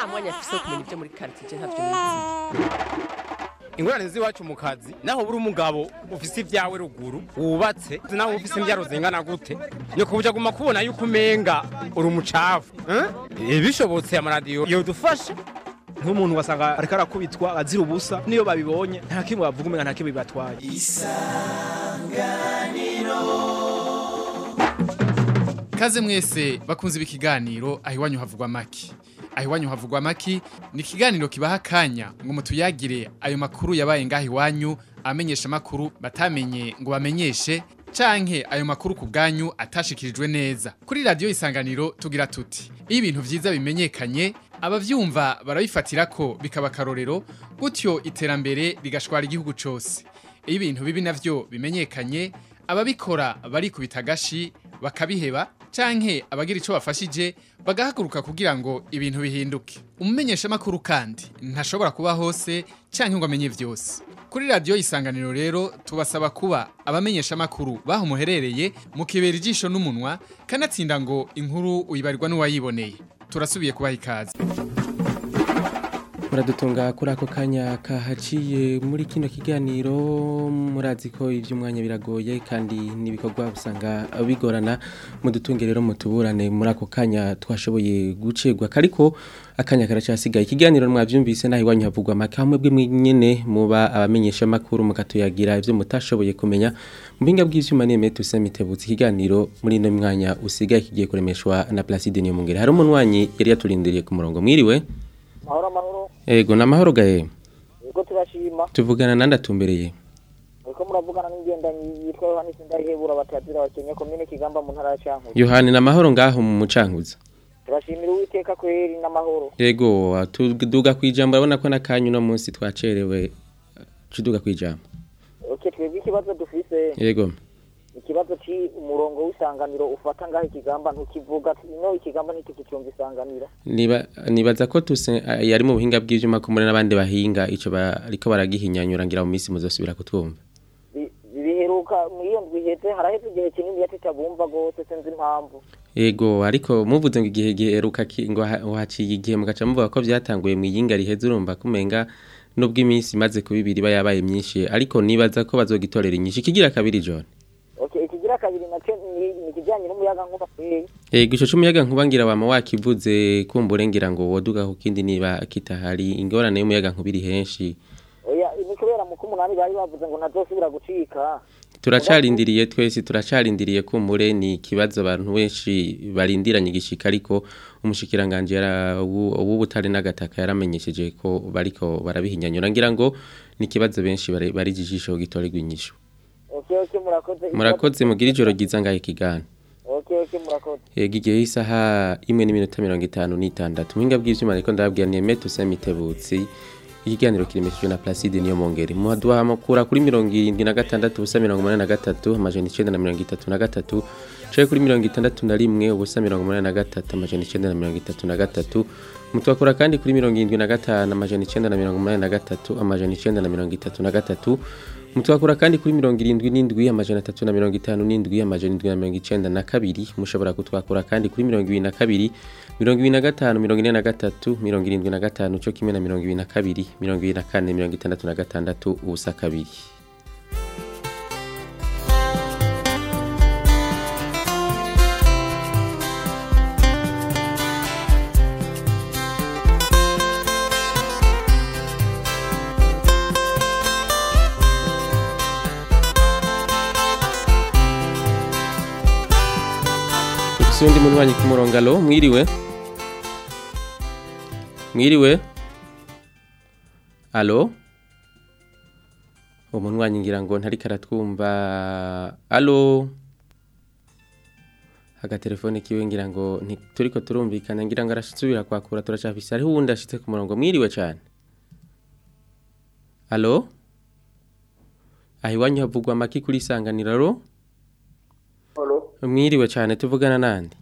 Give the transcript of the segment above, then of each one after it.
nta mwanya afise wo kumenya ibyo muri quartier ntavyo nizi ingorane z'iwacu mu kazi naho buri umugabo ufise ibyawe ruguru wubatse naho ufise imbyaro zingana gute ni kubuja guma kubona yuko umenga uri umucafu eh? bishobotse amaradiyo yodufasha nk'umuntu wasanga ariko arakubitwa azira ubusa niyo babibonye nta kimwe bavuga umenga nta kimwe bibatwaye Kaze mwese bakunze ibi kiganiro aho iwanyu havugwa maki. Aho iwanyu havugwa maki ni ikiganiro kibaha akanya ngo mutuyagire ayo makuru yabaye ngaho iwanyu amenyesha makuru batamenye ngo bamenyeshe canke ayo makuru ku bwanyu atashikirijwe neza. Kuri radio isanganiro tugira tuti iyo ibintu vyiza bimenyekanye abavyumva barabifatira ko bikaba akarorero gutyo iterambere rigashwara igihugu cose. Iyo ibintu bibi navyo bimenyekanye ababikora barikubita agashi bakabiheba canke abagira ico bafashije bagahaguruka kugira ngo ibintu bihinduke umumenyesha makuru kandi ntashobora kuba hose canke ngo amenye vyose kuri radio isanganiro rero tubasaba kuba abamenyesha makuru baho muherereye mukibera ijisho n'umunwa kanatsinda ngo inkuru uyibarirwa n'uwayiboneye turasubiye kubaha ikaze muradutunga kuri ako kanya kahaciye muri kino kiganiro murazi ko iby'umwanya biragoye kandi n'ibikorwa usanga bigorana mudutunge rero mutuburane muri ako kanya twashoboye gucegwa ariko akanya karacasigaye ikiganiro mwabyumvise naho iwanyu havugwa amakamwe bwe nyine muba abamenyesha makuru mukatuyagira ibyo mutashoboye kumenya mu bihinga bw'ivyuma neme tusemitebutse ikiganiro muri ino mwanya usigaye kigiye kuremeshwa na Placide Niyomungere hari umunwanyi yari yaturindiriye ku murongo mwiriwe mahoro mahoro Ego na mahoro gahe yego turashima tuvugana nanda tumbereye uriko muravugana n'ingendanyi yitwa yohani sindayihebura batazira bakenya komine kigamba mu ntara ya cankuzo Yohani na mahoro ngaho mu mucankuza turashimira uwiteka kweri n'amahoro Ego tuduga kwijambo urabona ko nakanyu no munsi twacerewe tuduga kwijambo okay twebwe ikibazo dufise Yego ikibazo ci umurongo w'isanganiro ufata ngaho ikigamba ntukivuga no ikigamba ntitukicumva isanganiro niba nibaza ko tuse yari mu buhinga bw'ivyuma ko muri n'abandi bahinga ico bariko baragihinyanyura ngira mu minsi muzosubira kutwumva Bi- biheruka muri iyo ndwi iheze haraheze igihe kinini yatitabumva gose sinzi impamvu Ego ariko muvuze ngo igihe giheruka ki- ngo ha- haciye igihe mugaca muvuga ko vyatanguye mu yinga riheze urumva kumenga nubwo iminsi imaze kuba ibiri iba yabaye myinshi ariko nibaza ko bazogitorera inyinshi kigira kabiri John okay ikigira kabiri nacyo ni ni ikijyanye n'umuyaga nkuba kweri Ego ico c'umuyaga nkuba ngira wama wakivuze kumbure ngira ngo woduga ku kindi niba kitahari ingorane y'umuyaga nkuba iri henshi oya ni kubera mu kumunani bari bavuze ngo ntazosubira gucika turacarindiriye twese turacarindiriye kumbure ni ikibazo abantu benshi barindiranye igishika ariko umushikiranganje yara w'ubutare n'agataka yaramenyesheje ko bariko barabihinyanyura ngira ngo ni ikibazo benshi bari bari jijisho gitorerwa inyishu okay okay murakoze murakoze mugira ijoro ryiza ngahe kigana okay okay murakoze Ego igihe isaha imwe n'iminota mirongo itanu n'itandatu muhinga bw'ivyuma ariko ndababwira ni Emet Usemitebutsi ikiganiro kiremeshejwe na Placide niyo mongere muhaduha amakura kuri mirongo irindwi na gatandatu ubusa mirongo umunani na gatatu amajana icenda na mirongo itatu na gatatu caye kuri mirongo itandatu na rimwe ubusa mirongo umunani na gatatu amajana icenda na mirongo itatu na gatatu mutwakura kandi kuri mirongo irindwi na gatanu amajana icenda na mirongo umunani na gatatu amajana icenda na mirongo itatu na gatatu mutwakura kandi kuri mirongo irindwi n'indwi amajana atatu na mirongo itanu n'indwi amajana indwi na mirongo icenda na kabiri mushobora kutwakura kandi kuri mirongo ibiri na kabiri mirongo ibiri na gatanu mirongo ine na gatatu mirongo irindwi na gatanu co kimwe na mirongo ibiri na kabiri mirongo ibiri na kane mirongo itandatu na gatandatu ubusa kabiri Ufise undi munywanyi ku murongo alo mwiriwe mwiriwe alo uwo munywanyi ngira ngo ntariko aratwumva alo agatelefone kiwe ngira ngo ntituriko turumvikana ngira ngo arasubira kwakura turacafise hariho uwundi ashitse ku murongo mwiriwe cane alo aho iwanyu havugwa amaki kuri isanganiro alo mwiriwe cyane tuvugana nande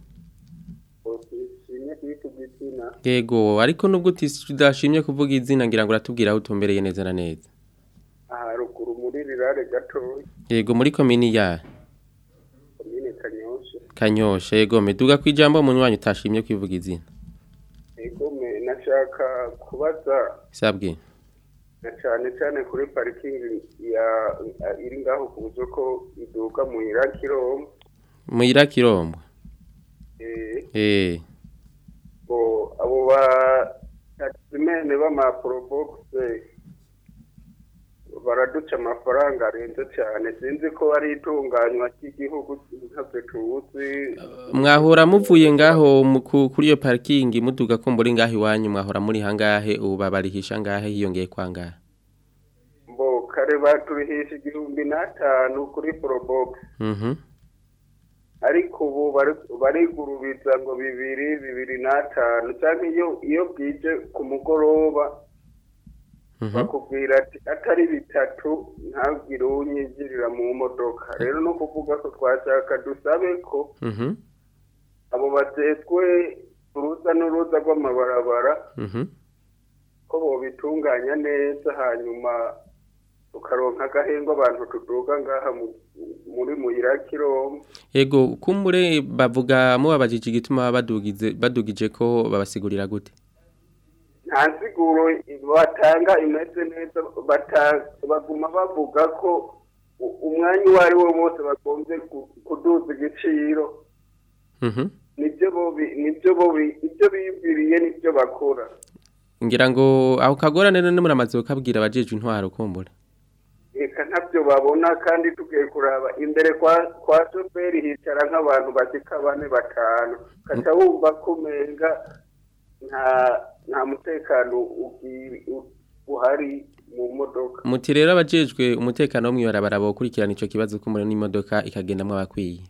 yego ariko nubwo tudashimye kuvuga izina ngira ngo uratubwira aho utumbereye neza na neza haruguru muri rirare gatoya yego muri komini ya komine kanyosha kanyosha yego meduga ku ijambo munywanyi utashimye kwivuga izina ego me naca nashaka kubaza sabwe na cyane cyane kuri parikingi ya iri ngaho ku buryo ko iduka mu irakirombo muyira kirombo eh eh bo abo ba taximene b'amaporobogise baraduca amafaranga arenze cyane sinzi ko ari itunganywa ry'igihugu ntabwo tuzi mwahora muvuye ngaho mu- ku- kuri iyo parking muduga ko muri ngaho iwanyu mwahora muri hangahe ubu babarihisha ngahe hiyongeye kwa ngahe mbo kare baturihisha igihumbi n'atanu kuri porobogise mhm ariko ubu bari- barigurubiza ngo bibiri bibiri n'atanu cyangwa iyo iyo bwije ku mugoroba mhm bakubwira ati atari bitatu ntagire unyinjirira mu modoka rero no kuvuga ko twashaka dusabe ko mhm abo batetswe uruza n'uruza rw'amabarabara mhm ko bobitunganya neza hanyuma tukaronka agahengwa abantu tuduga ngaha mu- muri muyirakirombo Ego kumbure bavuga mubabajije igituma badugize badugije ko babasigurira gute nta nsiguro batanga imeze neza bata- baguma bavuga ko u- umwanya uwo ari wo wose bagombye ku- kuduza igiciro mhm nibyo bobi nibyo bobi ibyo bibwiriye nibyo bakora ngira ngo aho kagorane none muramaze ukabwira abajeje intwaro kumbure reka ntabyo babona kandi tugiye kuraba imbere kwa kwa shoferi hicara nk'abantu bashyika bane batanu ukaca wumva ko umenga nta nta mutekano ugi- u- uhari mu modoka muti rero abajejwe umutekano wo mwibarabara bokurikirana ico kibazo kumbure n'imodoka ikagendamwo abakwiye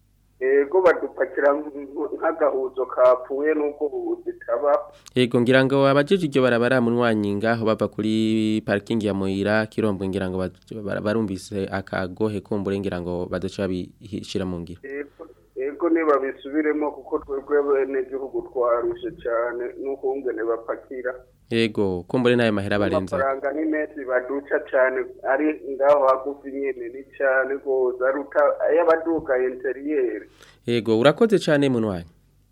ego badupakira nk- nk'agahuzo kapfuye n'ubwo zitaba Ego ngira ngo abajeje iryo barabara munywanyi ngaho bava kuri parking ya Moira Kirombo ngira ngo baj- bara- barumvise akagohe kumbure ngira ngo badoca bishira mu ngiro ego ego ntibabisubiremo kuko twebwe bene gihugu twarushe cyane n'ukungene bapakira Ego kumbure nayo mahera barenze amafaranga ni menshi baduca cyane ari ngaho hagufi nyene ni cyane rwose aruta ay'abaduka interiyeri Ego urakoze cyane munywanyi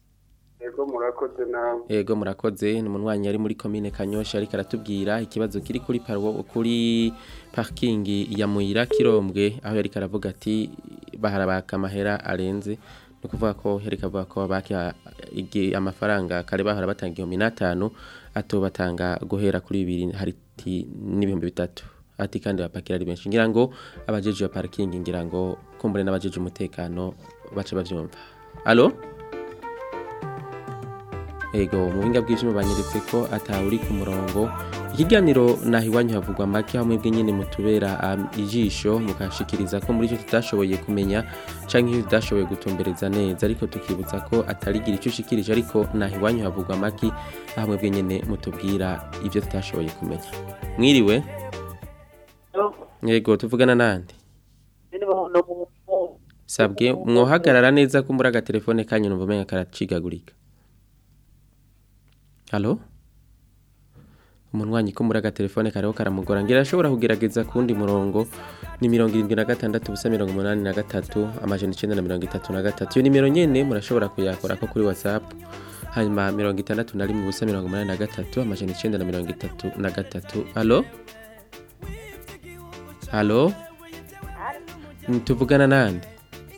ego murakoze nawe Ego murakoze ni munywanyi ari muri commune Kanyosha ariko aratubwira ikibazo kiri kuri parwo kuri parking ya Moira Kirombwe aho yari karavuga ati baharabaka amahera arenze no kuvuga ko yari kavuga ko baki amafaranga kare bahora batanga igihumbi n'atanu atobatanga guhera kuri bibiri hariti n'ibihumbi bitatu ati kandi bapakira ari benshi ngira ngo abajeje ya parking ngira ngo kumbure n'abajeje umutekano bace bavyumva allo Ego mu binga bw'ivyuma banyeretse ko atawuri ku murongo ikiganiro naho iwanyu havugwa make hamwe bwe nyene mutubera um, ijisho mukashikiriza ko muri cyo tutashoboye kumenya canke iyo tudashoboye gutumbereza neza ariko tukibutsa ko atarigira ico ushikirije ariko naho iwanyu havugwa make hamwe bwe nyene mutubwira ivyo tutashoboye kumenya mwiriwe Yego tuvugana nande Sabwe mwohagarara neza ko muri agatelefone kanyu numva umenga karacigagurika Halo? Umunwanyi ko muri agatelefone kariho karamugora ngira ashobora kugerageza kundi murongo ni 76 busa 83 amajana 933 iyo nimero nyene murashobora kuyakora ko kuri WhatsApp hanyuma 61 busa 83 amajana 933 Halo? Halo? Tuvugana nande?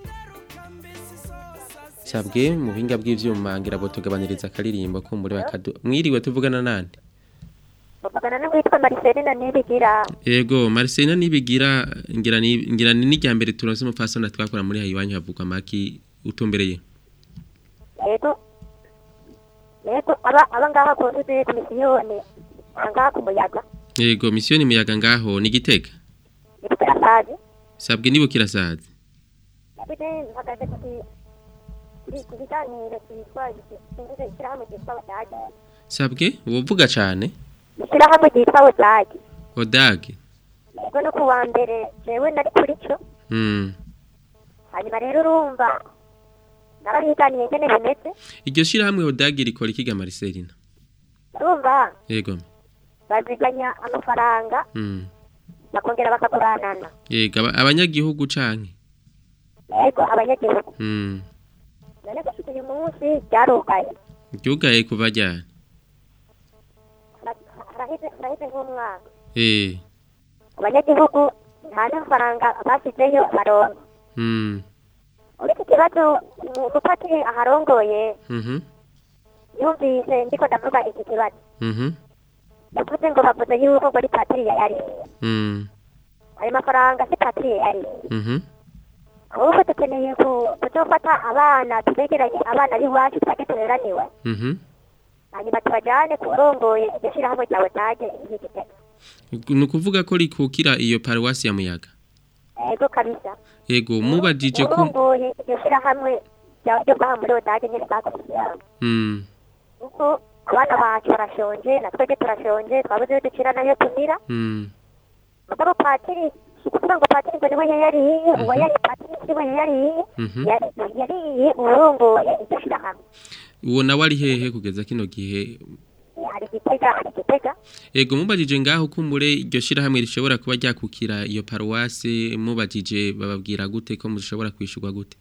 Sabwe mu buhinga bw'ivyuma ngira bo tugabaniriza akaririmbo kumbure bakadu mwiriwe tuvugana nande Mugana n'uwitwa Marcelina Nibigira. Ego Marcelina nibigira ngira ni ngira ni n'ijya mbere turonse umupfasoni twakora muri hayiwanyu havugwa maki utumbereye Yego. Yego aba aba ngaha ku ntuzi komisiyoni. Ngaha ku muyaga. Ego misiyoni muyaga ngaho ni gitega Nibwo yasaje. sabwe nibukira saze Bide mpagaze kuri kuri ku biganiro cyitwa ikintu cy'ishyirahamwe cyitwa Wadagi. sabwe wovuga cane Ishyirahamwe cyitwa Wadagi. odage Yego no ku wa mbere jewe nari kuri cyo. mm Hanyuma rero urumva narabiganiye ngene bimeze. iryo shirahamwe odage rikora ikiga Marcelina Urumva Ego baziganya amafaranga mm bakongera bakaguranana. Yego aba- abanyagihugu canke Yego abanyagihugu. mm None gushika uyu munsi byarugaye. ryugaye kuva ryari sahize sahize nk'umwaka eh abanyagihugu nta n'amafaranga bashyizeyo baronka mm uretse ikibazo umupatiri aharongoye mhm yumvise ndiko ndavuga iki kibazo mhm yavuze ngo bavuze yuko ngo ari patiri yari mm ayo mafaranga si patiri yari mhm ahubwo dukeneye ku- kuzofata abana tubegeranye abana b'iwacu twajye tureraniwe mhm hanyuma tubajyane ku rongoye iryo shyirahamwe ryawe taje y'igitega ni ukuvuga ko rikukira iyo paruwasi ya muyaga ego kabisa yego mubajije ko urongoye iryo shyirahamwe rya- ryo ngaha muri otaje nyine bakoze mm kuko abana bacu barashonje na twebwe turashonje twabuze iyo ducira nayo tumira mm mugabo patiri si ukuvuga ngo patiri ngo niwe yariye uwo yari patiri siwe yariye Mhm. Yari- yariye urongoye iryo shyirahamwe uwo nawe ari hehe kugeza kino gihe hari igitega hari igitega Ego mubajije ngaho kumbure iryo shirahamwe rishobora kuba ryakukira iyo paruwasi mubajije bababwira gute ko mushobora kwishurwa gute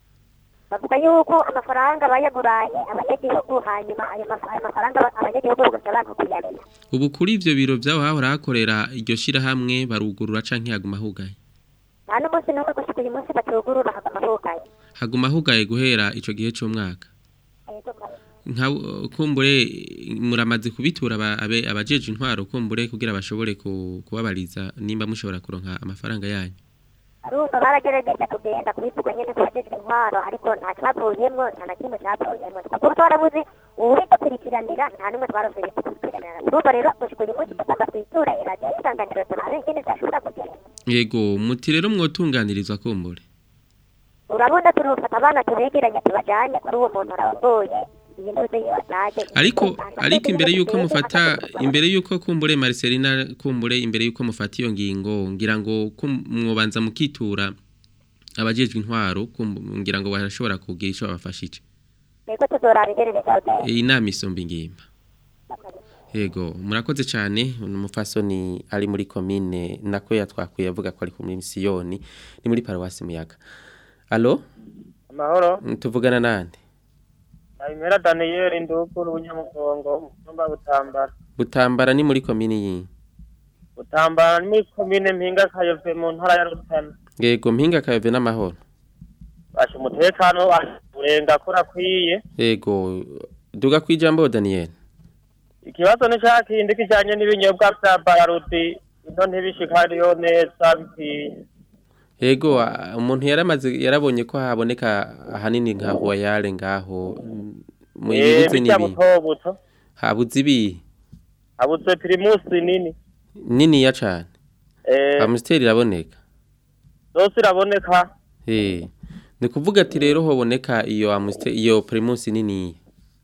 bavuga yuko amafaranga bayaguranye abanyagihugu hanyuma ayo maf- ayo mafaranga aba- abanyagihugu bagasa bantu kuyamenya ubu kuri ivyo biro vyabo hahora hakorera iryo shirahamwe barugurura canke haguma hugaye nta n'umunsi n'umwe gushika uyu munsi batugurura hagama hugaye haguma hugaye guhera ico gihe c'umwaka Ego kabisa. nka kumbure muramaze kubitura aba- abe- abajeje intwaro kumbure kugira bashobore ku- kubabariza nimba mushobora kuronka amafaranga yanyu arumva baragerageje kugenda kubivuga nyine kubajejwe intwaro ariko nta cyavuyemwo nta na kimwe cyavuyemwo kuko twarabuze uwibakurikiranira nta n'umwe twarasuye gukurikiranira urumva rero gushika uyu munsi tugomba kwitura iradiyo y'isanganiro turabe ingene zashobora kugenda yego muti rero mwotunganirizwa kumbure urabona turufata abana tubegeranye tubajanye kuri uwo muntu arabagoye iyi ntuze yibatage ariko ariko imbere yuko mufata imbere yuko kumbure Marcelina kumbure imbere yuko mufata iyo ngingo ngira ngo ko mwobanza mukitura abajejwe intwaro kumbu- ngira ngo barashobora kugira ico babafashije ego tuzoraba ingene bizagenda iyi nama isumba ingimba yego murakoze cyane umufasoni ari muri komine nako yatwakuye avuga ko ari muri misiyoni ni muri paruwasi muyaga alo amahoro tuvugana nande ayimera daniyeli ndukuru bunyamugongo umutumba butambara butambara ni muri komine iyi butambara ni muri komine mpinga kayove mu ntara ya rutana yego mpinga kayove n'amahoro basha umutekano urenga kura kwiye yego duga kwijambo Daniel ikibazo ni cya kindi kijyanye n'ibinyobwa bya bararudi ino ntibishikariyo neza bikwiye yego a- umuntu yaramaze yarabonye ko haboneka ahanini nka royale ngaho mm, mu Eh, ibibuze bijya n'ibi buto buto habuze ibi habuze pirimusi nini niniya cane eh amusteri iraboneka zose iraboneka eh ni kuvuga ati rero hoboneka iyo amusteri iyo primus niniya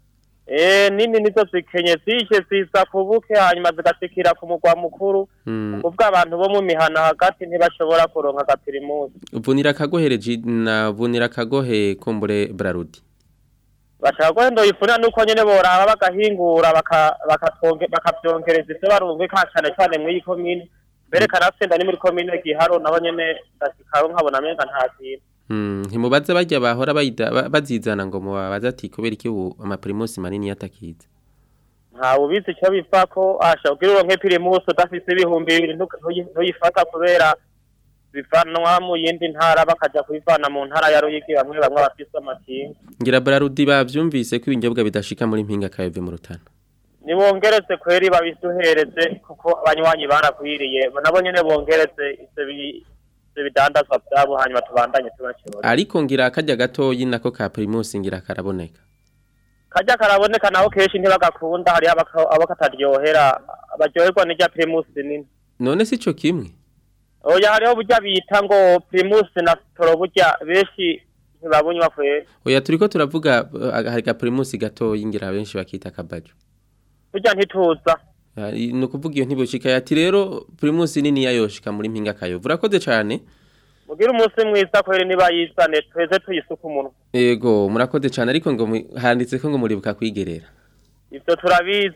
eh nini nizo zikenye zije ziza kubuke hanyuma zigasikira ku mugwa mukuru mm. kuvuga abantu bo mu mihana hagati ntibashobora kuronka agapirimusi vunira kagohere ji- na vunira kagohe kumbure brarudi bashaka ko ndo yifuna nuko nyene boraba bagahingura baka- bakatonge- bakavyongereza ivyo barumvika cane cane mw'iyi komine mbere kanatsinda ni muri komine giharo nabo nyene ndashikaho nkabona menga nta kintu mm. ntimubaza barya bahora bayida- ba- bazizana ngo mubabaza ati kubera iki ubu amaprimus manini yatakiza ntawe ubizi ico bivako asha kugira uronke pirimusi udafise ibihumbi bibiri ntu- ntuyi- ntuyifata kubera bivanwa mu yindi ntara bakaja kubivana mu ntara ya ruyigi bamwe bamwe bafise amakinga ngira brarudi bavyumvise ko ibinyobwa bidashika muri mpinga kayove mu rutana nibongereze kweri babiduhereze kuko abanywanyi barakwiriye nabo nyene bongereze ivyo bi- ivyo bidandazwa vyabo hanyuma tubandanye tubakibona ariko ngira akarya gatoyi nako ka primus ngira karaboneka karya karaboneka naho kenshi ntibagakunda hariho abaka- abo kataryohera baryoherwa n'irya primusi nini none si co kimwe oya hariho burya bita ngo primusi na sitoro burya benshi ntibabunywa kweri oya turiko turavuga uh, hari ka primus gatoyi ngira benshi bakita kabajo burya ntituza Ari- ni ukuvuga iyo ntibushika ati rero primus nini yayoshika muri mpinga kayove urakoze cane mugire umunsi mwiza kweri niba yizane tweze tuyisuka umunwa Ego murakoze cyane ariko ngo mu- handitse ko ngo muribuka kwigerera. ivyo turabizi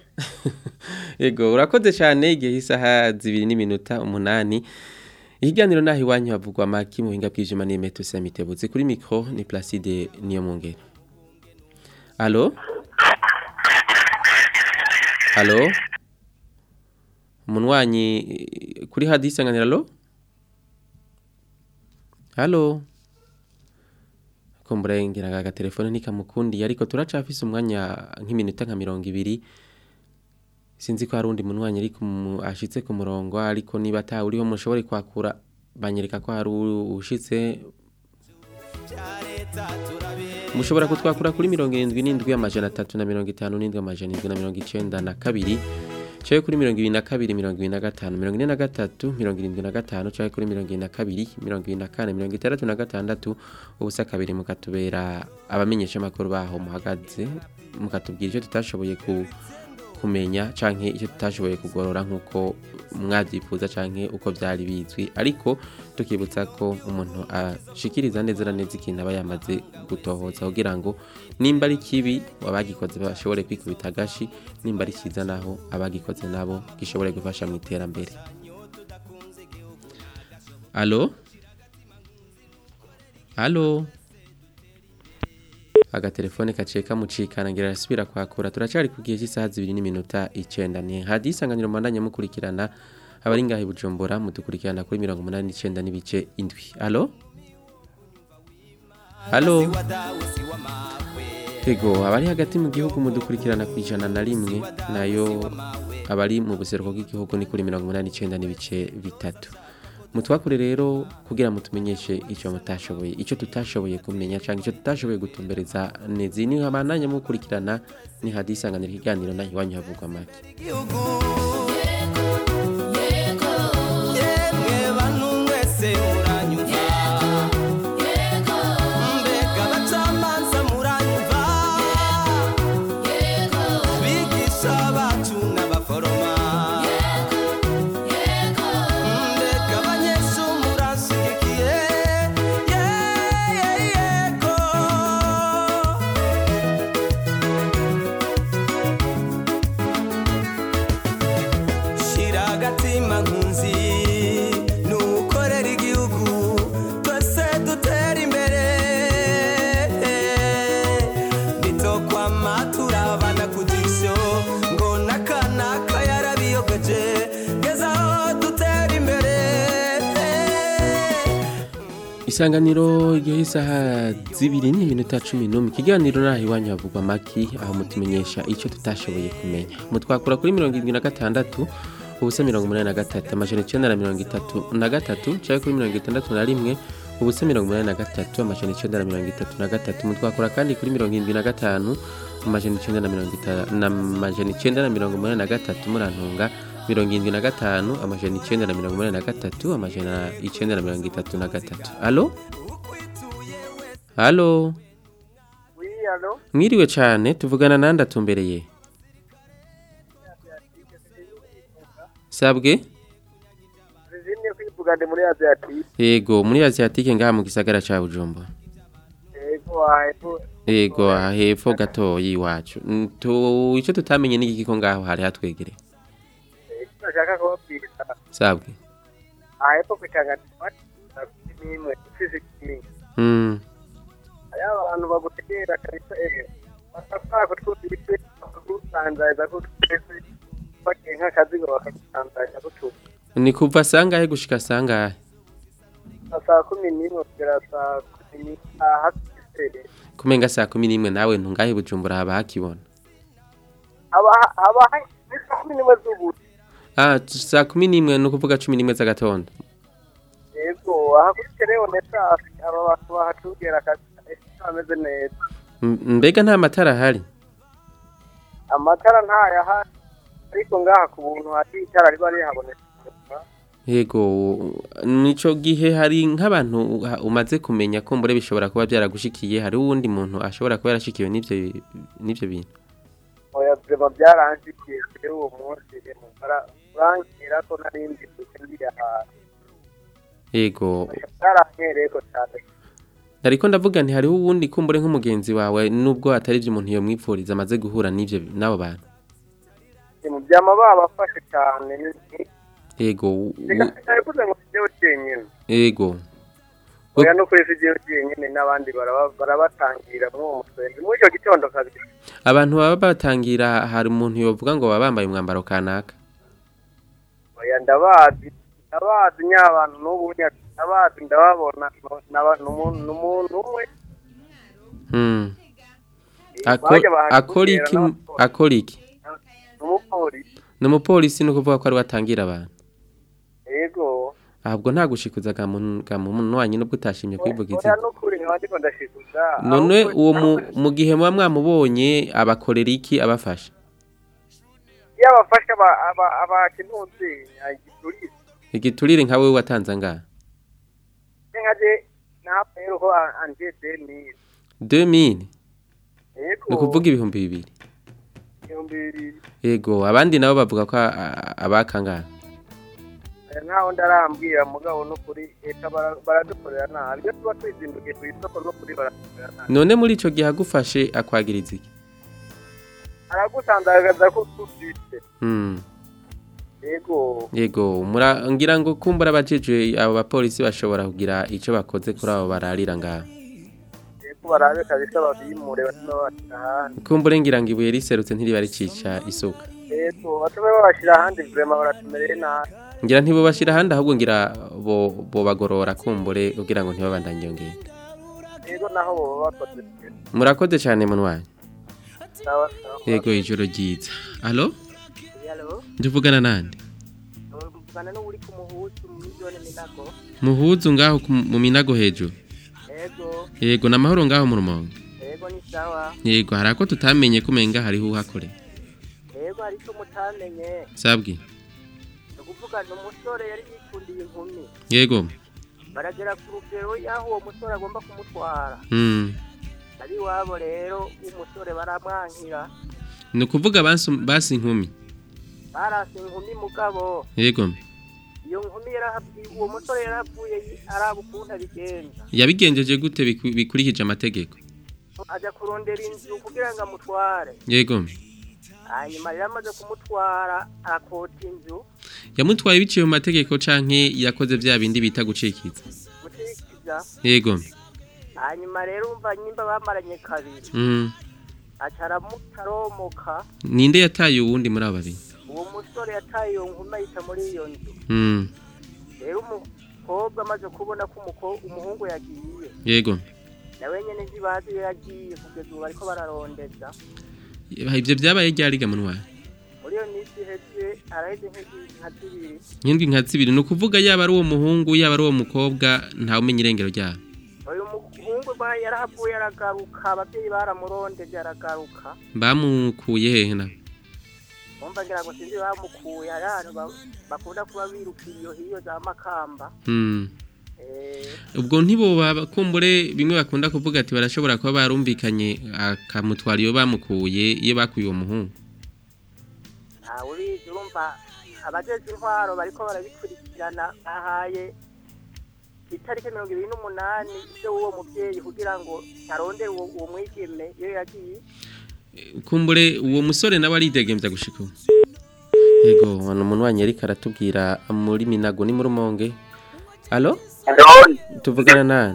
Ego urakoze cyane igihe isaha zibiri n'iminota umunani. Ikiganiro naho iwanyu havugwa maki mu hinga bwijima ni Meto Samitebutse kuri micro ni Placide niyo mungere. Allo? Allo? umunwanyi eh, kuri hadi isanganiro alo halo kumbura ngira ngo agatelefone ntikamukundiye ariko turacafise umwanya nk'iminota nka mirongo ibiri sinzi ko hari undi munwanyi ariko ashitse ku murongo ariko niba ata uriho mushobore kwakura banyereka ko hari ushitse mushobora kutwakura kuri mirongo irindwi n'indwi amajana atatu na mirongo itanu n'indwi amajana indwi na mirongo icenda na kabiri caye kuri mirongo ibiri na kabiri mirongo ibiri na gatanu mirongo ine na gatatu mirongo irindwi na gatanu caye kuri mirongo ibiri na kabiri mirongo ibiri na kane mirongo itandatu na gatandatu ubusa kabiri mukatubera abamenyesha amakuru baho muhagaze mukatubwira icyo tutashoboye ku kumenya canke icyo tutashoboye kugorora nkuko mwavyifuza canke uko vyari bizwi ariko tukibutsa ko umuntu ashikiriza neza na neza ikintu aba yamaze gutohoza kugira ngo nimba ari kibi abagikoze bashobore kwikubita agashi nimba ari cyiza naho abagikoze nabo gishobore gufasha mu iterambere alo alo agatelefone kaciye kamucikana ngira arasubira kwakura turacari ku gihe cy'isaha zibiri n'iminota icenda ni hadi isanganiro mandanya mukurikirana abari ngahe bujumbura mudukurikirana kuri mirongo umunani n'icenda n'ibice indwi alo alo ego abari hagati mu gihugu mudukurikirana ku ijana na rimwe nayo abari mu buseruko bw'igihugu ni kuri mirongo umunani n'icenda n'ibice bitatu mutwakure rero kugira mutumenyeshe icyo mutashoboye icyo tutashoboye kumenya cyangwa icyo tutashoboye gutumbereza nezi ni abananya mukurikirana ni hadi isanganiro ikiganiro naho iwanyu havugwa make yemwe bantu mwese muranyumva mbega abacamanza muranyumva bigisha bacu n'abaforoma mbega abanyeshuri murashyigikiye yego shira agatima nkunzi nukorera igihugu twese dutera imbere nitokwama turabana ku jisho ngo nakanaka yarabiyogeje gezaho dutera imbere isanganiro igihe isaha zibiri n'iminota cumi n'umwe ikiganiro naho iwanyu havugwa maki aho mutumenyesha icyo tutashoboye kumenya mutwakura kuri mirongo irindwi na gatandatu ubusa mirongo umunani na gatatu amajana icyenda na mirongo itatu na gatatu cyangwa kuri mirongo itandatu na rimwe ubusa mirongo umunani na gatatu amajana icyenda na mirongo itatu na gatatu mutwakura kandi kuri mirongo irindwi na gatanu amajana icyenda na mirongo itanu na amajana icyenda na mirongo umunani na gatatu murantunga mirongo irindwi na gatanu amajana icyenda na mirongo umunani na gatatu amajana icyenda na mirongo itatu na gatatu alo alo wiyano mwiriwe cyane tuvugana nande atumbereye sabwe zizimye kwivuga ndi muri aziyatike yego muri asiatike ngaha mu gisagara ca bujumbura yego hepfo yego aha hepfo gatoyi iwacu Mm, tu- ico tutamenye n'igiki ko ngaho hari hatwegereye icyo nashaka kubabwira sabwe aha hepfo ku itangazamakuru n'imwe ifise ikintu Mm, hariho abantu bagutegera kabisa ejo bakashaka kutwumvise bakagusanzaza kutwese bagiye nk'akazigo bakagusanzaza kutuba ni kuva sangahe gushika sangahe saa kumi n'imwe kugera saa kumi n'itaha hafi kumenga saa kumi n'imwe nawe ntungahe bujumbura haba hakibona haba haba ni saa kumi n'imwe z'ubu ah saa kumi n'imwe ni ukuvuga cumi n'imwe z'agatondo yego aha kuri terewoneta aba bantu bahatugera akazi kameze neza M- mbega nta matara ahari amatara ntayahari ariko ngaha ku buntu hari itara riba rihaboneka yego nico gihe hari nk'abantu ha- umaze kumenya ko mbure bishobora kuba byaragushikiye hari uwundi muntu ashobora kuba yarashikiwe n'ivyo n'ivyo bintu oya vyema byaransikiye kuri uwo munsi urankira ko narindi ngiye ahantu yego byarankereko cyane ariko ndavuga nti hariho uwundi kumbure nk'umugenzi wawe nubwo atari ibyo umuntu yomwipfuriza amaze guhura n'ivyo n'abo bantu mu byama babafashe cyane ni- yego u- reka u- sinabivuze ngo sijyeho cyenyine yego oya no kuri sijyeho cyenyine n'abandi baraba- barabatangira muri uwo musenzi muri icyo gitondo kabiri abantu baba batangira hari umuntu yovuga ngo baba bambaye umwambaro kanaka oya ndabazi ndabazi nyabantu n'ubu nya- ndabazi ndababona no- naba- n'umuntu n'umuntu umwe Hmm. Ako- bajya bahantu akora kugera iki n'abapolisi. akora iki n'umupolisi ni umupolisi ni ukuvuga ko ari watangira abantu yego ahubwo nta gushikuza ga muntu ga muntu wanyu nubwo utashimye kwivuga oya izina n'ukuri nkaba ndiko ndashikuza none ahubwo- uwo mu- mu gihe muba mwamubonye abakorera iki abafasha iyo abafasha aba- aba- abakinuzi igiturire igiturire nka wewe watanze angahe nkaje ntabwo rero ho anje demire 2000 yego ni ukuvuga ibihumbi bibiri ibihumbi bibiri yego abandi nabo bavuga ko a- a- abakangana Eh, nkaho ndarambwira mugabo n'ukuri eka bara- baradukorera nabi iyo tuba twizindukiye ku isoko n'ukuri baradukorera nabi none muri ico gihe agufashe akwagiriza iki aragutandagaza ko tufite Hmm. yego yego mura ngira ngo kumbura abajejwe abo bapolisi bashobora kugira ico bakoze kuri abo bararira ngaho yego barabe kabisa babimure batume babashira ahandi kumbure ngira ngo ibuye riserutse ntiriba ricica isuka yego batume babashira ahandi vrema baratumereye nabi ngira ntibobashira ahandi ahubwo ngira bo bobagorora kumbure kugira ngo ntibabandanye iyo ngendo yego naho boba bakoze murakoze cyane munwanyi sawa sawa yego ijoro ryiza alo Hello, ndivugana nande mvugana n'uri ku muhuzu mu miliyoni minago. muhuzu ngaho ku- mu minago hejuru Ego, yego namahoro ngaho mu rumonge ego ni sawa. yego hari ako tutamenye kumenga hariho uhakorera Ego ariko mutamenye. sabwi Ni ukuvuga ni umusore yari yikundiye inkumi. yego Baragera ku rugero y'aho uwo musore agomba kumutwara. mm. Ari iwabo rero w'umusore baramwankira. ni ukuvuga basi basi inkumi Barase inkumi mugabo. yego Iyo nkumi yarahabwiye uwo musore yaravuye araba ukuntu abigenza. yabigenjeje gute biku- bikurikije amategeko Aja kurondera inzu kugira ngo amutware. yego Hanyuma rero amaze kumutwara akota inzu. yamutwaye biciye mu mategeko canke yakoze vya bindi bita gucikiza Mutikiza. yego hanyuma rero umva nyimba bamaranye kabiri mm. aca aramutaromoka ninde yataye uwundi muri abo babiri uwo musore yataye iyo nkumi ayita muri iyo nzu mm. rero umukobwa amaze kubona ko umuko- umuhungu yagiye yego nawe nyene ntibazi iyo yagiye kugeza ubu bariko bararondeza ivyo vyabaye ryariga munwaye muri iyo minsi iheze araheze nk'igi- nka zibiri nk'indwi nka zibiri ni ukuvuga yaba ari uwo muhungu yaba ari uwo mukobwa ntawumenya irengero ryabo uyu muhungu ba- yarahavuye aragaruka abavyeyi baramurondeje aragaruka bamukuye hehe na umva ngira ngo sinzi bamukuye hari ahantu ba- bakunda kuba birukiye iyo hiyo za makamba mm. Eh, ubwo ntiboba kumbure bimwe bakunda kuvuga ati barashobora kuba barumvikanye akamutwara iyo bamukuye iyo bakuye uwo muhungu ntawe ubizi urumva abajejwe intwaro bariko barabikurikirana bahaye itariki mirongo ibiri n'umunani ivyo w'uwo muvyeyi kugira ngo arondere uwo uwo mwigeme iyo yagiye kumbure uwo musore nawe aridegembya gushika ubu yego hano umuntu wanyu ariko aratubwira muri minago ni muri umonge alo tuvugana nani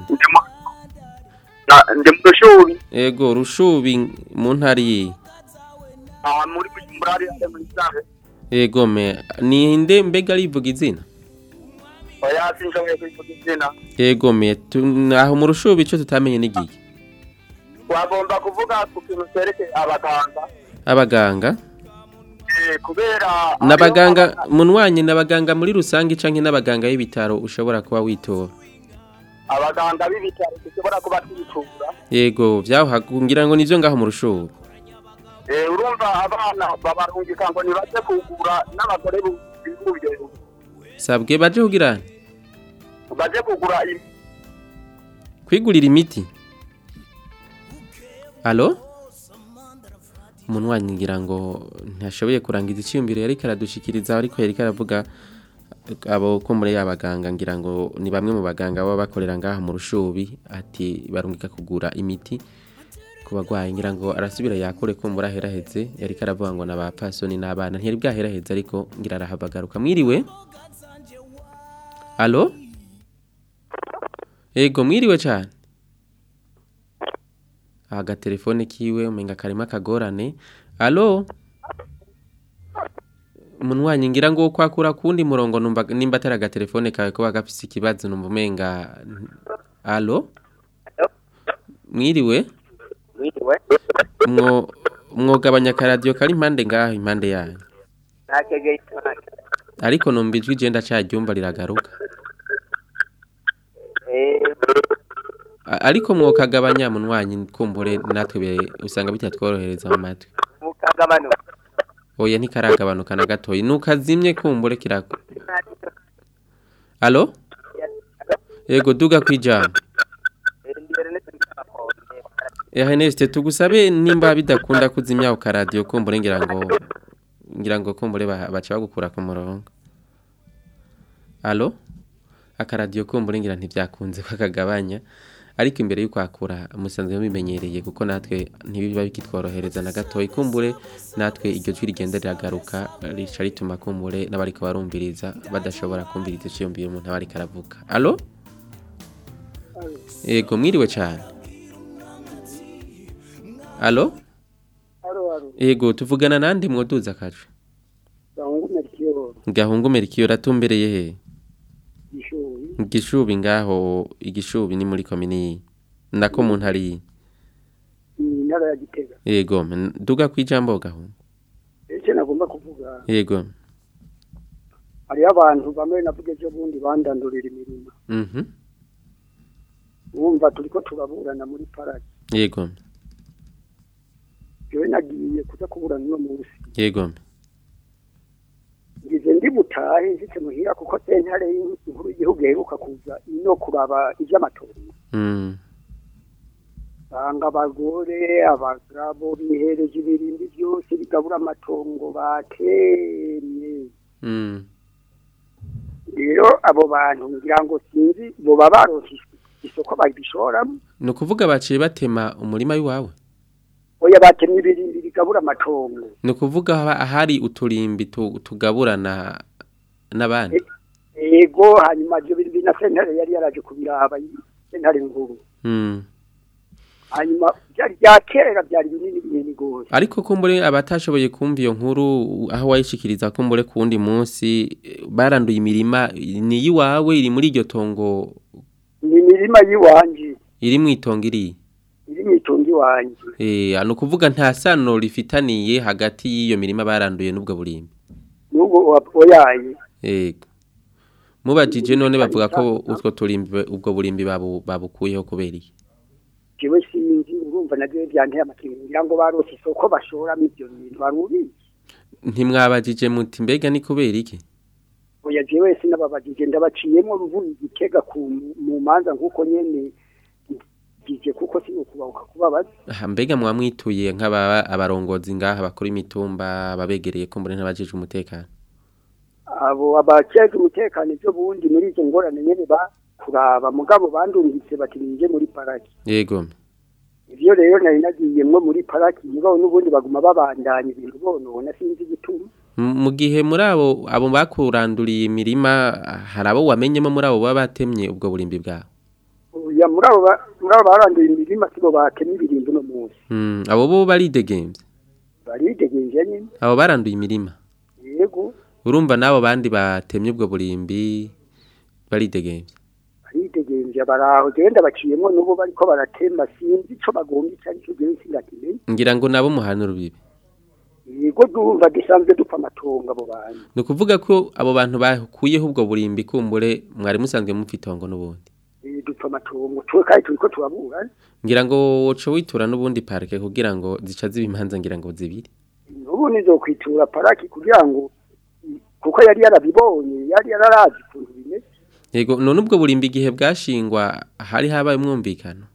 ndi mu rushubi yego rushubi mu ntara iyi aha muri bujumbura hari hari muri sare yego me ninde mbega arivuga izina oya sinshoboye kwivuga izina yego me tu- aho mu rushubi ico tutamenye n'igihe wagomba kuvuga ku kintu cyerekeye abaganga abaganga Eh, kubera n'abaganga munwanye n'abaganga muri rusange canke n'abaganga y'ibitaro ushobora kuba witora abaganga b'ibitaro dushobora kuba twitura yego vyaho hakungira ngo nivyo ngaho mu rushubi Eh, urumva abana babarungika ngo nibaze kugura n'abagore bibuye sabwe baje kugira baje kugura im- kwigurira imiti alo umunwanyi ngira ngo ntashoboye kurangiza icyiyumviro yari karadushikiriza ariko yari karavuga abo ko muri y'abaganga ngira ngo ni bamwe mu baganga baba bakorera ngaha mu rushubi ati barungika kugura imiti ku bagwayi ngira ngo arasubira yakure ko muri aheraheze yari karavuga ngo n'abapasoni n'abana ntiyari bwaheraheze ariko ngira arahabagaruka mwiriwe alo Ego mwiriwe cyane. Agatelefone kiwe umenga karimo akagorane. Allo? Munwanyi ngira ngo kwakura kundi murongo numva nimba atari agatelefone kawe kuba gafise ikibazo numva umenga Allo? Mwiriwe? Mwiriwe. Mwo mwogabanya akaradiyo kari impande ngaho impande yanyu. Nakegeye cyane. Ariko numva ijwi je ndacaryumva riragaruka. Eh, A- Ariko mwokagabanya munwanyi kumbure natwe be- usanga bitatworohereza mu matwi. mukagabano. Oya ntikaragabanuka na gatoyi. Nukazimye kumbure kirako. Allo? Yego duga kwijambo. Ernest tugusabe nimba bidakunda kuzimya ukaradiyo kumbure ngira ngo ngira ngo kumbure ba- baca bagukura ku murongo. Allo? Akaradiyo kumbure ngira ntivyakunze kwakagabanya. Ariko imbere y'uko akura musanzwe mubimenyereye kuko natwe ntibiba bikitworohereza na gatoyi kumbure natwe iryo jwi rigenda riragaruka rica rituma kumbure n'abariko barumviriza badashobora kumviriza iciyumviro umuntu aba ariko aravuga. Allo? Yego mwiriwe cyane. Allo? Alo, alo. Yego tuvugana nandi mwoduza kaje. Gahungu Melchior, Gahungu Merkiyo ratumbereye he? Gishubi, Igishubi ngaho igishubi ni muri komini. Ndako mu ntari. ni intara ya Gitega. Yego men- duga kwijambo gahungu. Ese nagomba kuvuga, Yego. hariho abantu bamwe navuga ejo bundi bandandurira imirima. Mhm. Wumva turiko turaburana muri paraki. Yego. Jewe nagiye kuza kuburana uno munsi. Yego. Ngize ndi butahe nshitse muhira kuko sentare y'inkuru y'igihugu iheruka kuza ino kuraba ivy'amatongo. Mm. Banga abagore, abagabo bihereje ibirindi byose bigabura amatongo batemye. Mm. rero abo bantu ngira ngo sinzi boba baronse isoko babishoramo No kuvuga baciye batema umurima w'iwawe. oya batemye ibirindi bigabura amatongo No kuvuga haba- ahari uturimbi tu- tugaburana n'abandi. ego hanyuma ibyo birindi na sentare yari yaraje kubiraba sentare nkuru Mm. hanyuma byari bya kera byari binini binini gose Ariko kumbure abatashoboye kumva iyo nkuru aho wayishikiriza kumbure kundi munsi eh, baranduye imirima ni yiwawe iri muri iryo tongo ni imirima y'iwanje iri mu itongo iri. iri mu itongo iwanje Eh, ano kuvuga nta sano rifitaniye hagati y'iyo mirima baranduye n'ubwo burimbi. n'ubwo wa- oyaye Yego. Mubajije none bavuga ko utwo turimbi ubwo burimbi babu babukuyeho kubera iki? jewe sinzi urumva navyo vyanteye amakenga ngira ngo barose isoko bashoramo ivyo bintu barubizi Ntimwabajije muti mbega ni kubera iki? oya jewe sinababajije ndabaciyemo mvuye igitega ku mu manza nk'uko nyene gije kuko sinukubahuka kubabaza Aha, mbega mwamwituye nk'aba abarongozi ngaha bakora imitumba ababegereye kumbure n'abajije umutekano. abo abakeka umutekano ibyo bundi muri izo ngorane nyene bakuraba mugabo bandungitse bati ninje muri paraki Yego. ivyo rero nari nagiyemwo muri paraki mugabo n'ubundi baguma babandanya ibintu bonona sinzi igituma M- Mu gihe muri abo abo bakuranduriye imirima hari abo wamenyemo muri abo baba batemye ubwo burimbi bwawe. oya muri abo ba- muri abo baranduye imirima sibo batemye ibirimbo no munsi Mm, abo bo baridegemvye. baridegenje nyene Abo baranduye imirima. yego Urumva nabo bandi batemye ubwo burimbi baridegemvye. baridegenje baraho genda baciyemwo n'ubu bariko baratema sinzi ico bagomba ico arico jewe singakimenye Ngira ngo nabo muhana urubibe. yego dumva dusanzwe dupfa amatongo abo bantu Ni ukuvuga ko abo bantu bakuyeho ubwo burimbi kumbure mwari musanzwe mupfa itongo n'ubundi. Eh, dupfa amatongo twe kandi turiko turabura Ngira ngo woca witura n'ubundi parike kugira ngo zica ziba imanza ngira ngo zibiri. n'ubu nizokwitura paraki kugira ngo kuko yari yarabibonye yari yararazi ukuntu bimeze Yego none ubwo burimbi igihe bwashingwa hari habaye umwumvikano.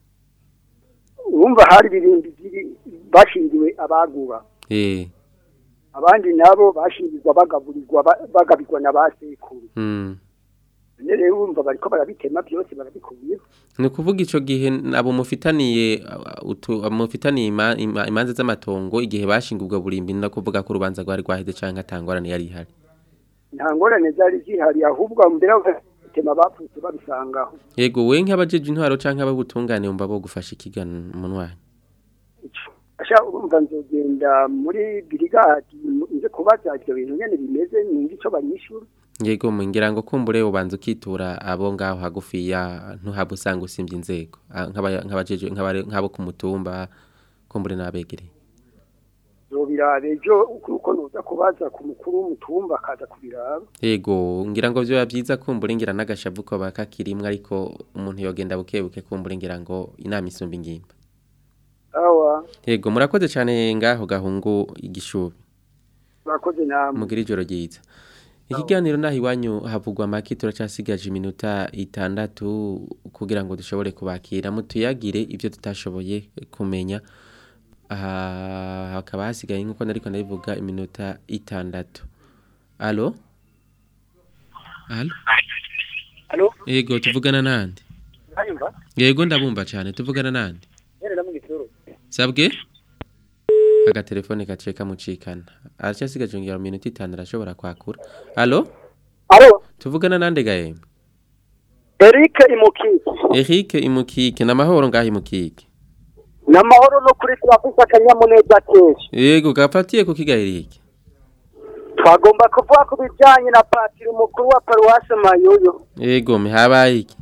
urumva hari ibirindi biri bashingiwe abagura Eh. abandi nabo bashingirwa bagaburirwa ba- bagabirwa na ba sekuru Mm. none rero urumva bariko barabitema byose barabikubiyeho Ni ukuvuga ico gihe abo mufitaniye uh, utu mufitaniye ima- ima- imanza z'amatongo igihe bashinga ubwo burimbi no kuvuga ko urubanza rwari rwaheze canke atangorane yari ihari. nta ngorane zari zihari ahubwo mbere batema bapfutse babisangaho Yego we nk'abajeje intwaro canke abagutungane umva bo gufasha ikigano munwanyi. asha urumva nzogenda muri birigadi nze kubaza ibyo bintu nyene bimeze ninzi ico banyishura yego ngira ngo kumbure ubanza ukitura abo ngaho hagufiya ntuhaba usanga usimbye inzego Ah, nk'aba- nk'abajeje nk'abare- nk'abo ku mutumba kumbure n'abegereye zobiraba ejo uko noza kubaza ku mukuru w'umutumba akaza kubiraba yego ngira ngo byoba byiza kumbure ngira n'agashavu ko bakakirimwe ariko umuntu yogenda buke buke kumbure ngira ngo inama isumba ingimba awa yego murakoze cyane ngaho gahungu igishubi bakoze namwe mugira ijoro ryiza ikiganiro naho iwanyu havugwa make turacasigaje iminota itandatu kugira ngo dushobore kubakira mutuyagire ibyo tutashoboye kumenya aha hakaba hasigaye nk'uko nariko ndabivuga iminota itandatu alo alo Alo? yego tuvugana nande Uranyumva? yego ndabumva cyane tuvugana nande Nyene na mu gitoro. sabwe agatelefone gaciye kamucikana aracyasigaje ngira mu minota itanu arashobora kwakura alo alo tuvugana nande gahembe Eric Imukiki Eric imukike namahoro ngaho imukike namahoro no kuri turafise akanyamuneza kenshi yego gafatiye ku kiga Eric twagomba kuvuga ku bijanye na patiri mukuru wa paruwase Mayoyo yego mihabaye iki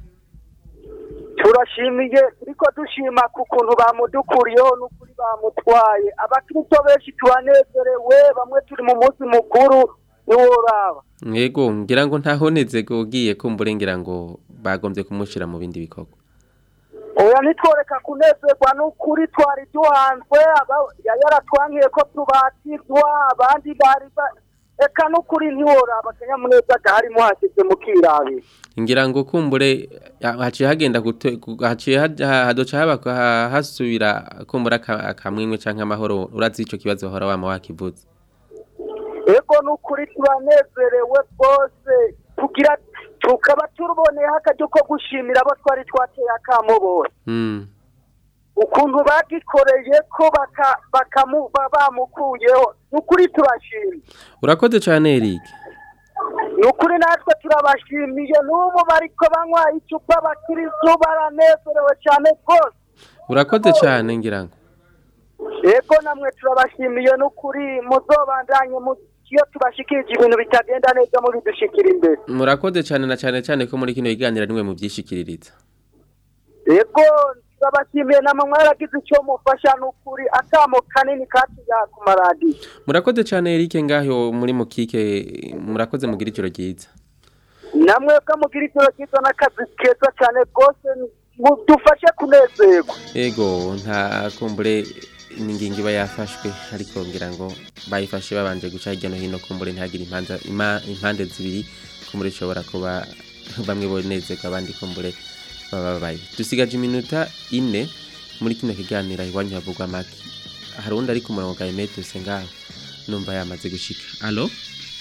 turashimiye turiko dushima ku kuntu bamudukuriyeho n'ukuri bamutwaye abakristo benshi turanezerewe bamwe turi mu munsi mukuru ntiworaba yego ngira ngo ntahoneze ugiye kumbure ngira ngo bagombye kumushira mu bindi bikorwa oya nitworeka kunezerwa n'ukuri twari duhanzwe aba- yari yaratwankiye ko tubatizwa abandi bari ba- eka n'ukuri ntiworaba akanyamuneza gaharimo hashyize mu kirabira ngira ngo kumbure ya- haciye hagenda gute- gu- haciye ha- ha- hadoca haba ha- hasubira kumbura aka- akamwimwe canke amahoro urazi ico kibazo wahora wama wakivuze ego n'ukuri turanezerewe rwose tugira tukaba tuboneyeho akaryo ko gushimira abo twari twateye akamo bose mm. ukuntu bagikoreye ko baka- bakamu- ba- bamukuyeho n'ukuri turashimye urakoze cane Eric nukuri natwe turabashimiye n'ubu bariko banywa icupa abakiristu baranezerewe cyane rwose urakoze cane ngira ngo yego namwe turabashimiye n'ukuri muzobandanye mu- iyo tubashikirije ibintu bitagenda neza mubidushikira imbere murakoze cane na cane cane ko muri kino kiganiro nimwe mu byishikiririza yego turabashimiye namwe mwaragize icyo mufasha n'ukuri akamo kanini katuya ku maradiyo murakoze cane Eric ngaho muri mukike murakoze mugira ijoro ryiza namwe ko mugira ijoro ryiza n'akazi keza cyane rwose mudufashe kunezerwa Ego nta kumbure n'ingingo iba yafashwe ariko ngira ngo bayifashe babanje guca hirya no hino kumbure ntihagire impanza ima- impande zibiri kumbure ishobora kuba bamwe bonezerwa abandi kumbure baba babaye dusigaje iminota ine muri kino kiganiro iwanyu havugwa make hari undi ari ku murongo ga emetuse ngaho numva yamaze gushika alo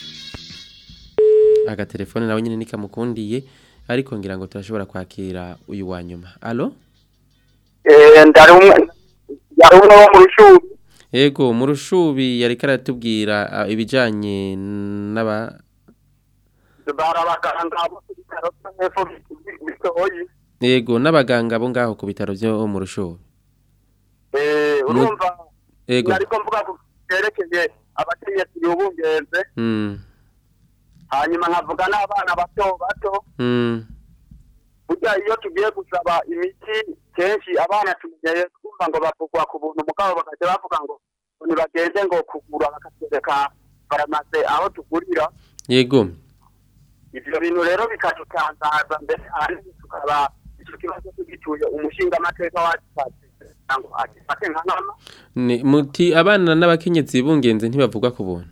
agatelefone nawe nyine nikamukundiye ariko ngira ngo turashobora kwakira uyu wa nyuma alo Eh, ndari umwe yari umwe wo mu rushubi Ego mu rushubi yari karatubwira ah, ibijanye n'aba bari abaganga bo ku bitaro by'epfo bitoyi Ego n'abaganga bo ngaho ku bitaro byo mu rushubi Eh, Mu- urumva Ego ariko mvuga ku byerekeye abakenyezi bibungenze mm hanyuma nkavuga n'abana bato bato mm burya iyo tugiye gusaba imiti kenshi abana tumenyeye twumva ngo bavugwa ku buntu mugabo bakajya bavuga ngo ngo ntibagende ngo kugura bakatwereka farumase aho tugurira Yego ivyo bintu rero bikadutangaza mbere ahanini tukaba ico kibazo tugituye umushingamateka wacu kugira ngo agifate nka nkama ni muti abana n'abakenyezi bungenze ntibavugwa ku buntu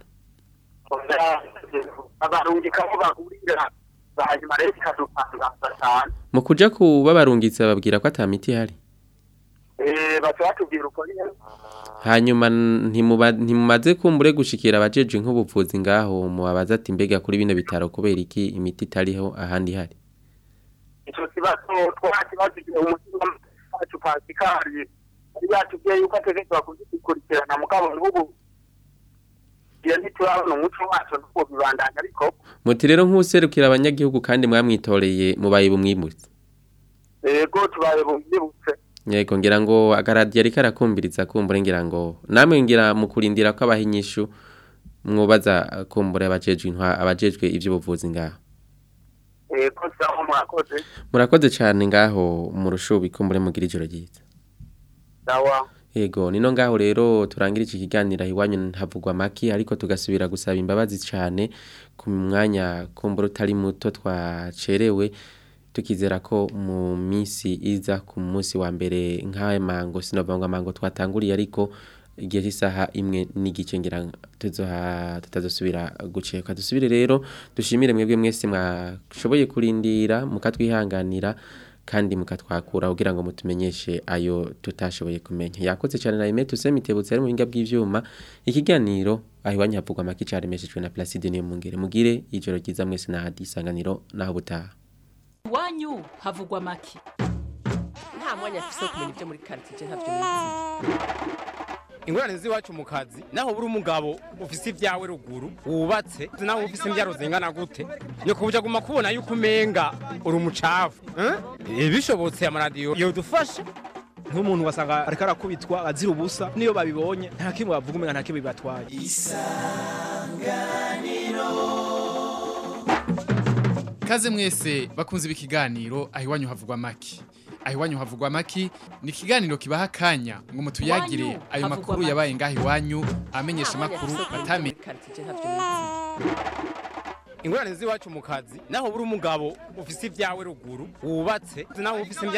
abarungika aho bagurira hanyuma rero bikadutangaza cyane mu kuja kubabarungitse bababwira ko ata miti ihari Eh, baca batubwira uko nyene hanyuma ntimuba- ntimumaze kumbure gushikira abajeje nk'ubuvuzi ngaho mubabaza ati mbega kuri bino bitaro kubera iki imiti itariho ahandi ihari ico kibazo twakibajije umushingamateka wacu pasikari yari yatubwiye yuko ategerezwa kugikurikirana mugabo n'ubu iyo ntiturabona umuco wacu n'uwo bibandanya ariko muti rero nk'userukira abanyagihugu kandi mwamwitoreye mubaye bumwimutse yego tubaye bumwibutse yego ngira ngo agaradiyo ariko arakumviriza kumbure ngira ngo namwe ngira mu kurindira ko abaha inyishu mwubaza kumbure abajejwe intwa abajejwe iby'ubuvuzi ngaho yego sawa mwakoze murakoze cyane ngaho mu rushubi kumbure mugira ijoro ryiza sawa Ego nino ngaho rero turangira iki kiganiro iwanyu havugwa maki ariko tugasubira gusaba imbabazi cyane ku mwanya kumbura utari muto twacerewe tukizera ko mu minsi iza ku munsi wa mbere nk'aya mango sinova ngo amango twatanguriye ariko igihe cy'isaha imwe n'igice ngira tuzoha tutazosubira guceka dusubire rero dushimire mwebwe mwese mwashoboye kurindira mukatwihanganira kandi mukatwakura kugira ngo mutumenyeshe ayo tutashoboye kumenya yakoze cyane na Emeto Semitebutse ari mu hinga bw'ivyuma ikiganiro aho iwanyu havugwa maki caremeshejwe na Placide niyo mungere mugire ijoro ryiza mwese na hadisanganiro naho butaha iwanyu havugwa make nta mwanya afise wo kumenya ibyo muri quartier ntavyo nizi ingorane z'iwacu mu kazi naho buri umugabo ufise ibyawe ruguru wubatse naho ufise imbyaro zingana gute ni kubuja guma kubona yuko umenga uri umucafu eh? bishobotse amaradiyo yodufasha nk'umuntu wasanga ariko arakubitwa azira ubusa niyo babibonye nta kimwe bavuga umenga nta kimwe bibatwaye Kaze mwese bakunze ikiganiro aho iwanyu havugwa maki. Aho iwanyu havugwa maki ni ikiganiro kibaha akanya ngo mutuyagire Iwanyu ayo havugwa makuru make. yabaye ngaho iwanyu amenyesha makuru batamenye. quartier ntavyo nizi ingorane z'iwacu mu kazi naho buri umugabo ufise ibyawe ruguru wubatse naho ufise